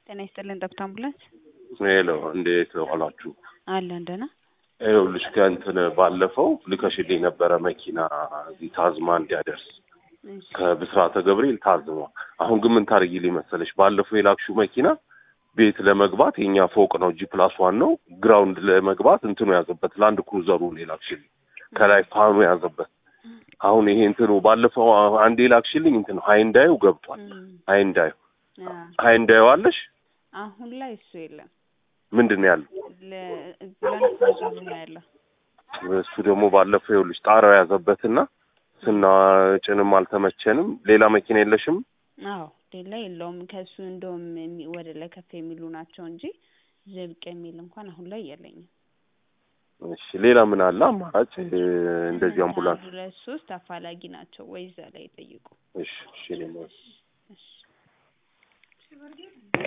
ጤና ይስጥልን ጠብታ አምቡላንስ ሄሎ እንዴት ዋላችሁ? አለን ደህና። ይኸውልሽ ከእንትን ባለፈው ልከሽልኝ ነበረ መኪና እዚህ ታዝማ እንዲያደርስ እሺ ከብስራተ ገብርኤል ታዝማ። አሁን ግን ምን ታደርጊልኝ መሰለሽ ባለፈው የላክሽው መኪና ቤት ለመግባት የኛ ፎቅ ነው ጂ ፕላስ ዋን ነው። ግራውንድ ለመግባት እንትኑ ያዘበት ላንድ ክሩዘሩ ነው የላክሽልኝ ከላይ ፋኑ ያዘበት። አሁን ይሄ እንትኑ ባለፈው አንዴ ላክሽልኝ እንትኑ ሃይንዳዩ ገብቷል። እም፣ ሃይንዳዩ አ፣ ሃይንዳዩ አለሽ አሁን ላይ እሱ የለም። ምንድን ነው ያለው? ለላንድ ክሩዘሩ ነው ያለው። እሱ ደግሞ ባለፈው ይኸውልሽ ጣራው ያዘበትና ስናጭንም አልተመቸንም። ሌላ መኪና የለሽም? አዎ ሌላ የለውም። ከእሱ እንደውም የሚ- ወደ ላይ ከፍ የሚሉ ናቸው እንጂ ዝብቅ የሚል እንኳን አሁን ላይ የለኝም። እሺ ሌላ ምን አለ አማራጭ እ፣ እንደዚህ አምቡላንስ? አንድ ሁለት ሶስት አፋላጊ ናቸው ወይ እዛ ላይ ጠይቁ። እሺ እሺ እኔማ እሺ